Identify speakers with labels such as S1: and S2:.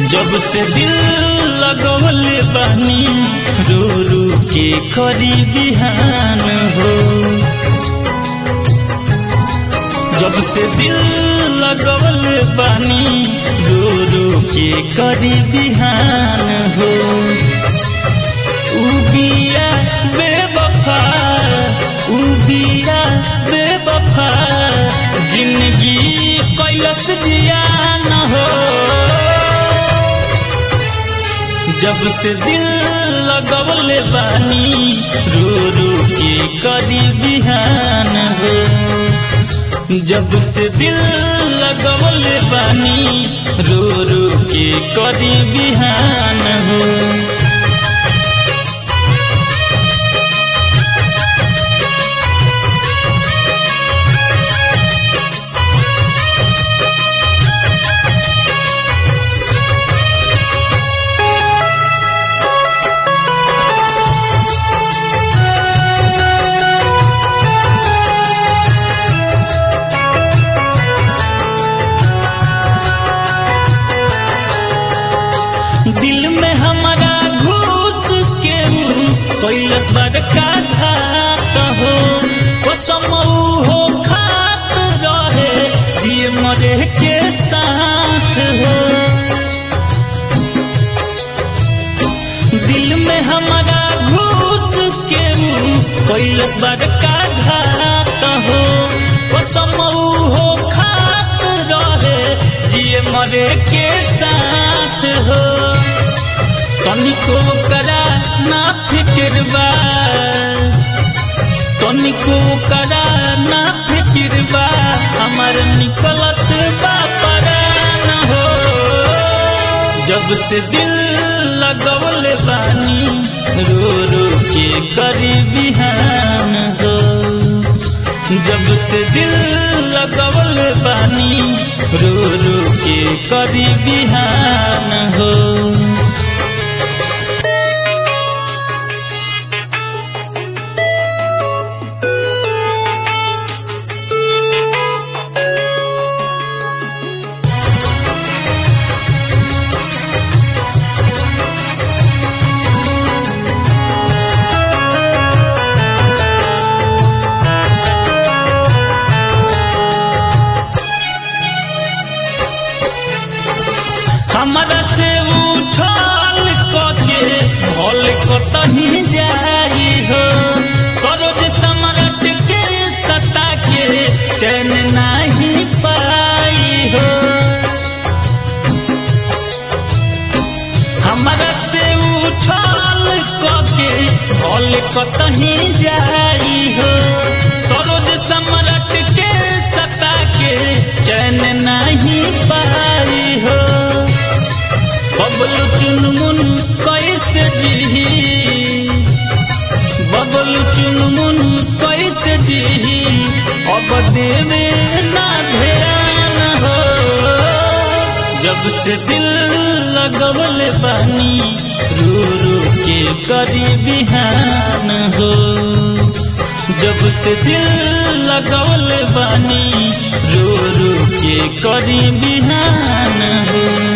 S1: जब से दिल लगवले बानी रो रो के करी बिहान हो जब से दिल लगवले बानी रो रो के करी बिहान हो उबिया बेवफा उबिया बेवफा जिंदगी कैलस जिया न हो जब से दिल लगवले बानी रो रो के करी बिहान हो जब से दिल लगवले बानी रो रो के करी बिहान हो दिल में हमारा घुस के कैलस बड़का घात हो कसम हो खात रहे जिए मरे के साथ हो दिल में हमारा घुस के कैलस बड़का घात हो कसम हो खात रहे जिए मरे के साथ हो तनिको करा ना फिक्र बा तनिको करा ना फिक्र बा हमार निकलत बा परान हो जब से दिल लगवले बानी रो रो के करी बिहान हो जब से दिल लगवले बानी रो रो के करी बिहान हो हमारा से उछल कके भल कतही जाई हो सरोज सम्राट के सता के चैन नहीं पाई हो हमारा से उछल कके भल कतही जाई हो सरोज सम्राट के सता के चैन नहीं पाई हो बबल चुनमुन कैसे जी बबल चुनमुन कैसे जी अब देवे ना ध्यान हो जब से दिल लगवल बानी रो रो के करी बिहान हो जब से दिल लगवल बानी रो रो के करी बिहान हो